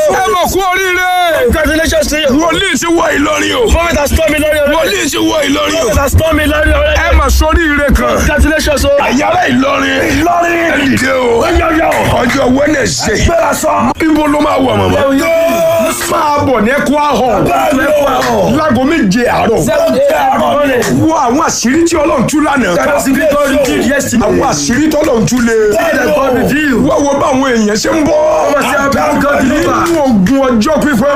ẹ mọ̀ kú oríire. Congratulations to you. wòlíì ti wọ Ìlọrin o. Prophet has told me lórí ọ̀rẹ́. wòlíì ti wọ Ìlọrin o. Prophet has told me lórí ọ̀rẹ́. ẹ mọ̀ sóríire kan. Congratulations o. àyàrá Ìlọrin. Ìlọrin. ẹ dìde o. Yọ̀yọ̀. ọjọ́ Wednesday. Gbéra sọ. ibo ló máa wọ̀ mọ̀mọ́. máa bọ̀ ní ẹ̀kọ́ ahọ́n. láago méje àárọ̀. wo àwọn àṣírí tí Ọlọ́run tú lánàá. àwọn àṣírí tí Ọlọ́run tú lé. wọ́n wo báwọn èèyàn ṣe ń bọ́. nínú ogun ọjọ́ pípẹ́.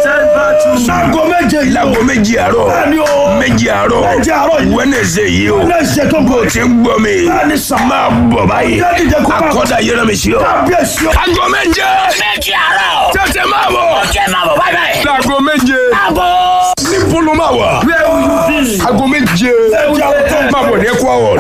Sago méje yìí o. láago méje àárọ̀. Bẹ́ẹ̀ni o. méje àárọ̀. Méje àárọ̀ yìí. Wednesday yìí o. Wednesday tó ń bọ̀. bó ti ń gbọ́ mi. Bẹ́ẹ̀ni sà. máa bọ̀ báyìí. Jáde jẹ́ kó máa bọ̀. akọ́dà yẹrẹ mi sí ọ. Kábíyèsí o. aago méje. méjì àárọ̀. tètè máa bọ̀. ọjọ́ máa bọ̀ báyìí báyìí. láago méje. àbọ̀. níbo ló máa wà. aago méje. máa bọ̀ ní ẹ̀kọ́ àwọ̀.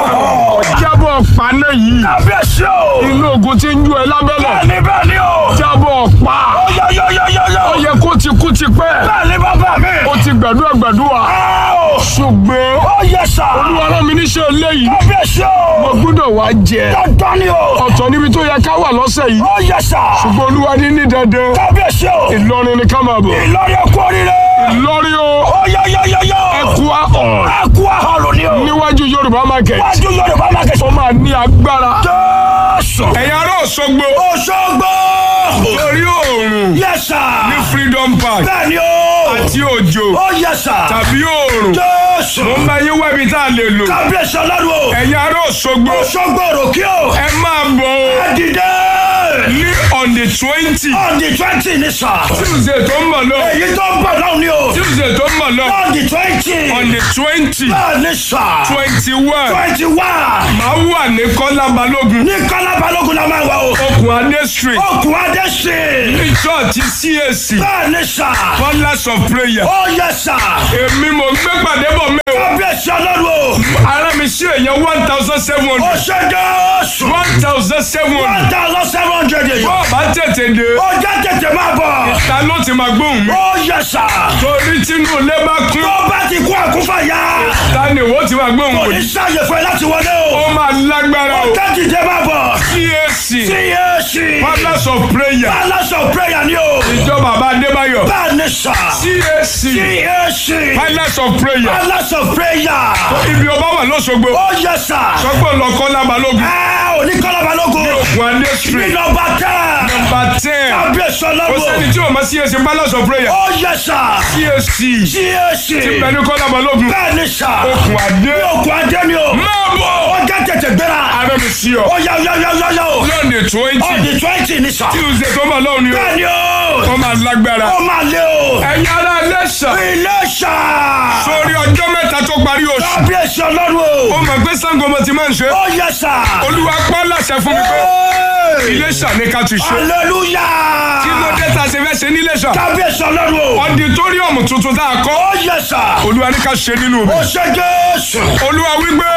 jábọ̀ paná yìí. Kábíyèsí o. inú ogun ti ń ju ẹ lábẹ́lẹ̀. Bẹ́ẹ̀ni bẹ́ẹ̀ni o. jábọ̀ pa. Yọ̀yọ̀yọ̀yọ̀. ó yẹ kó ti kú ti pẹ́. Bẹ́ẹ̀ni bàbá mi. ó ti gbàdúrà gbàdúrà. Áò. ṣùgbọ́n Ó yẹ sà. olúwa rán mi níṣẹ́ eléyìí. Kábíyèsí mo o. gbọ́dọ̀ wá jẹ. Dandan ni o. ọ̀tọ̀ níbi tó yẹ ká wà lọ́sẹ̀ yìí. Ó yẹ sà. ṣùgbọ́n olúwa ní ní dandan. Kábíyèsí o. Ìlọrin ni ká máa bọ̀. Ìlọrin ẹ̀kú oríire. Ìlọrin o. Ó yọ̀yọ̀yọ̀yọ̀. ẹkú ahọ́n. Ẹ̀kú ahọ́rò ni o. níwájú Yorùbá market. Wájú Yorùbá máa kẹ́sọ̀. ó máa ní agbára. Jésù. ẹ̀yin ará Òṣogbo. Òṣogbo. torí oòrùn Yẹ sà. ní Freedom Park Bẹ́ẹ̀ni o. àti òjò Ó yẹ sà. tàbí oòrùn. Jésù. mo ń bá yín wẹ́bi tá a lè lò. Kábíyèsí ọlọ́run o. ẹ̀yin ará Òṣogbo. Òṣogbo òròkè o. ẹ máa bọ̀ o. Ẹ dìde. ní on the twenty. On the twenty ni sà. Tuesday tó ń bọ̀ lọ. Èyí tó ń bọ̀ náà ni o. Tuesday tó ń bọ̀ lọ. On the twenty. on the twenty. Bẹ́ẹ̀ni sà. twenty one. Twenty one. máa wà ní Kọ́lá Balógun. Ní Kọ́lá Balógun la máa wà o. okùn Adé street. Okùn Adé sí. ní church CAC. Bẹ́ẹ̀ni sà. Pillars of prayer. Ó yẹ sà. èmi mo gbé pàdé bọ̀ mẹ́ o. Kábíyèsí ọlọ́run o. ara mi sí èèyàn one thousand seven Ó hundred. ṣe Jésù. one thousand seven hundred. One thousand seven hundred èèyàn. bọ́ọ̀ bá tètè dé. Ó jẹ́ tètè máa bọ̀. ta ló ti máa gbóhùn mi. Ó yẹ sà. torí tínú ilé bá kún. Tó bá ti kú àkúfàyà. ta ni ìwọ ti máa gbóhùn Kò mi. ní sáàyè fún ẹ láti wọlé o. ó máa lágbára Ó o. jẹ́ tètè máa bọ̀. CAC. CAC. Pillars of prayer. Palace of prayer ni o. ìjọ bàbá Adébáyọ̀. Bẹ́ẹ̀ni sà. CAC. CAC. Pillars of prayer. Palace of prayer. ibi ọba wà lọ́sọ̀gbọ̀. Ó yẹ sà. sọ́gbọ̀n lọ Kọ́lá Balógun. Ẹ ò ní Kọ́lá Balógun. okùn Adé Ní street. nọ́mbà tẹ́. number ten. Kábíyèsí kò ọlọ́run. sẹ́ni tí o ma CAC Pillars of prayer. Ó yẹ sà. CAC. CAC. ti bẹ̀rù Kọ́lá Balógun. Bẹ́ẹ̀ni sà. okùn Adé. Okùn Adé ni o. máa bọ̀. Ó jẹ́ tètè gbéra. ara mi sí ọ. Ó yá yá yá yá yá o. lọ́ọ̀nì On twenty. the twenty ni sà. Tuesday tó máa lọ́ọ̀ni o. Bẹ́ẹ̀ni o. ó máa lágbára. Ó máa lé o. ẹ̀yin ará Iléṣà. Iléṣà. sórí ọjọ́ mẹ́ta tó parí oṣù. Kábíyèsí ọlọ́run ó o. mọ̀ pé Ṣàngó mo ti máa ń ṣe. Ó yẹ sà. olúwa pa láṣẹ fún mi pé Hey! Iléṣà ní ká ti ṣe. Hallelujah. kí ló dé tá a ṣe fẹ́ ṣe ní Iléṣà. Kábíyèsí ọlọ́run o. ọditóríọ̀mù tuntun tá a kọ́. Ó yẹ sà. olúwa ní ká ṣe nínú mi. Ó ṣe Jésù. olúwa wípé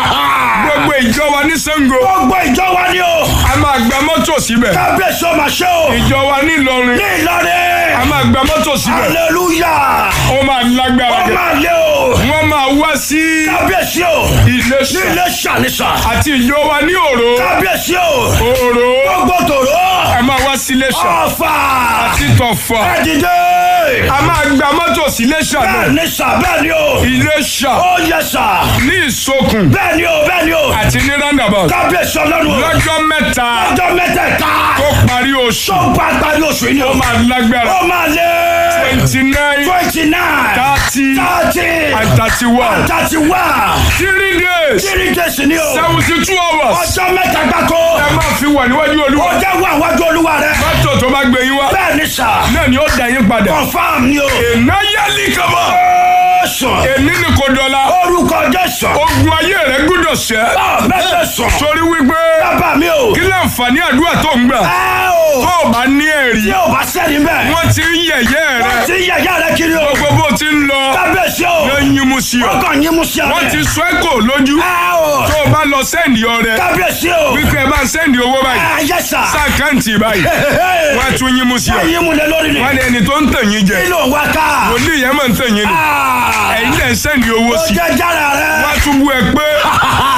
gbogbo ìjọ wa ní Ṣàngó Gbogbo ìjọ wa ni o. a máa gba mọ́tò síbẹ̀. Kábíyèsí ó máa ṣe o. ìjọ wa ní Ìlọrin Ní a Ìlọrin. máa gba mọ́tò síbẹ̀. Hallelujah. ó máa lágbára Ó gẹ̀. máa lé o. wọ́n máa wá sí Kábíyèsí o. Ní Iléṣà Iléṣà ni sà. àti ìjọ wa ní Òró. Kábíyèsí o. Òró Gbogbo tòró. a máa wá sí Iléṣà Ọ̀fà. àti Tọ̀fà. Ẹ dìde. a máa gba mọ́tò sí Iléṣà náà. Bẹ́ẹ̀ ni sà bẹ́ẹ̀ ni o. Iléṣà Ó yẹ sà. ní Ìsokùn Bẹ́ẹ̀ ni o bẹ́ẹ̀ ni o. àti ní roundabout. Kábíyèsí ọlọ́run o. lọ́jọ́ mẹ́ta Ọjọ́ mẹ́tẹ̀ẹ̀ta. tó parí oṣù Tó bá parí oṣù yìí ni o. ó máa lágbára. Ó máa lé. twenty nine Twenty nine. thirty Thirty. and thirty one. Thirty one. three days Three days ni o. seventy two hours. Ọjọ́ mẹ́ta gbáko. ẹ máa fi wà níwájú Ó Olúwa. jẹ́ wà wájú olúwa rẹ̀. mọ́tò tó bá gbé yín wá Bẹ́ẹ̀ ni sà. náà ni ó dà yín padà. Confirm ni o. èèyàn yálì kama. Jésù. èmi ni kò dọ̀la. Orúkọ Jésù. ogun ayé rẹ gbúdọ̀ ṣẹ́. Mẹ́tẹ̀ sùn. torí wípé Bàbá mi o. kí láǹfààní àdúrà tó ń gbà. Ẹ o. tó o bá ní ẹ̀rí. Tí o bá sẹ́ni bẹ́ẹ̀. wọ́n ti ń yẹ̀yẹ́ Wọ́n rẹ. ti yẹ̀yẹ́ rẹ kiri o. gbogbo bó ti ń lọ. Kábíyèsí o. ló ń yín mu sí ọ. Wọ́n kàn yín mú sí wọ́n ọ̀rẹ́. ti sọ ẹ́ kò lójú. Ẹ o. tó o bá lọ sẹ́ndì ọrẹ. Kábíyèsí o. wípé ẹ bá ń sẹ́ndì owó báyìí. Ẹ yẹ sà. sáàkáǹtì báyìí. wọ́n á tún yín mu sí ọ. Ẹyin mú lé lórí ni. wọ́n ní ẹni tó ń tàn yín jẹ. Kí ló ń wá ká? wòlíì yẹn máa ń tàn yín ni. Ah. ẹ̀yin dẹ̀ ń sẹ́ndì owó Ó sí. jẹ́ jára rẹ̀. wọ́n á tún bú ẹ pé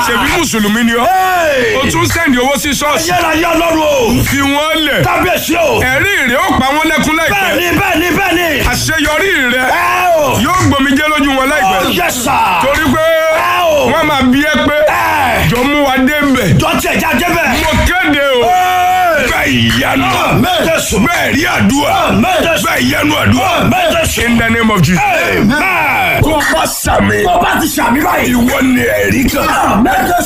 ṣèbí mùsùlùmí ni ọ́ o tún sẹ́ndì owó sí ṣọ́ọ̀ṣì ayérayé ọlọ́run o. fi wọ́n lẹ̀ kábíyèsí o. ẹ̀rí rẹ̀ ó pa wọ́n lẹ́kún láìpẹ́ bẹ́ẹ̀ni bẹ́ẹ̀ni bẹ́ẹ̀ni. àṣeyọrí rẹ̀ ẹ o. yóò gbòmìjẹ́ lójú wọn láìpẹ́ yẹ sà. torí pé ẹ o. wọ́n máa bí ẹ pé ẹ. jọ mú wa dé bẹ̀ jọ tiẹ̀ já débẹ̀. mo kéde o bẹ́ẹ̀ ìyanu Jésù. bẹ́ẹ̀ rí àdúrà Jésù. bẹ́ẹ̀ ìyanu àdúrà Jésù. in the name of Jesus. Amen. tó bá sàmì tó bá ti sàmì báyìí. ìwọ ni ẹ̀rí kan Jésù.